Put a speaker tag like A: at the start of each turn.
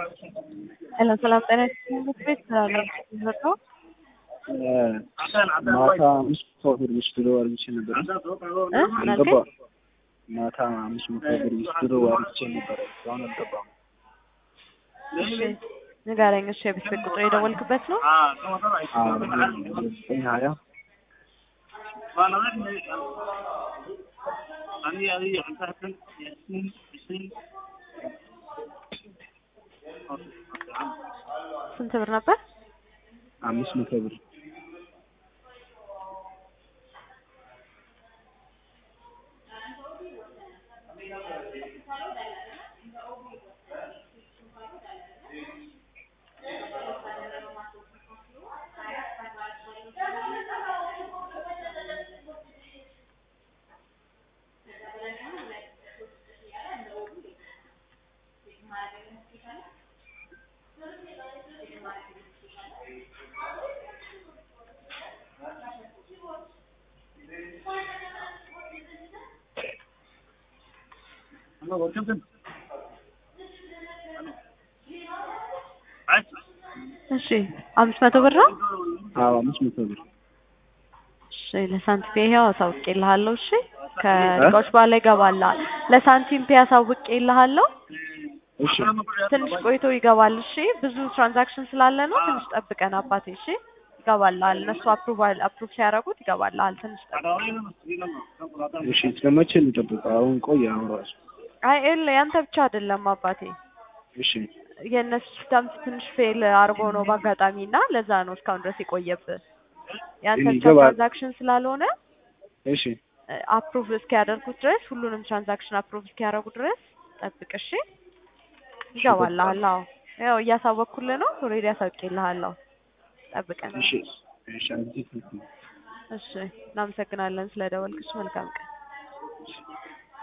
A: ሰላም ሰላም ጤና ይስጥልኝ ምክር ቤት ነው
B: ማታ አምስት መቶ ብር ውስድሮ አርግቼ ነበር። አልገባም። ማታ አምስት መቶ ብር ውስድሮ አርግቼ ነበር። እስካሁን አልገባም።
A: እሺ ንገረኝ። እሺ የቤት ቤት ቁጥር የደወልክበት ነው?
B: ዘጠኝ ሀያ
A: ስንት ብር ነበር?
B: አምስት መቶ ብር
A: እሺ አምስት መቶ ብር ነው?
B: አዎ አምስት መቶ ብር
A: እሺ ለሳንቲም ፔ ይኸው አሳውቄልሃለሁ። እሺ ከደቂቃዎች በኋላ ይገባልሃል። ለሳንቲም ፔ አሳውቄልሃለሁ።
B: እሺ
A: ትንሽ ቆይቶ ይገባል። እሺ ብዙ ትራንዛክሽን ስላለ ነው። ትንሽ ጠብቀን አባቴ። እሺ ይገባልሃል። እነሱ አፕሩቫል አፕሩቭ ሲያደርጉት ይገባልሃል። ትንሽ ጠብቅ።
B: እሺ ስለመቼ እንጠብቀው? አሁን ቆይ አሁን ራሱ
A: አይ ኤል ያንተ ብቻ አይደለም አባቴ
B: እሺ
A: የእነሱ ሲስተም ትንሽ ፌል አድርጎ ነው በአጋጣሚ እና ለዛ ነው እስካሁን ድረስ የቆየብህ። ያንተ ብቻ
B: ይገባል።
A: ትራንዛክሽን ስላልሆነ
B: እሺ
A: አፕሩቭ እስኪያደርጉት ድረስ ሁሉንም ትራንዛክሽን አፕሩቭ እስኪያደርጉ ድረስ ጠብቅ። እሺ ይገባልሃል። አዎ ያው እያሳወቅኩልህ ነው። ኦልሬዲ አሳውቄልሃለሁ። ጠብቀን።
B: እሺ እሺ አዲስ ነው
A: እሺ እናመሰግናለን ስለደወልክሽ። መልካም ቀን።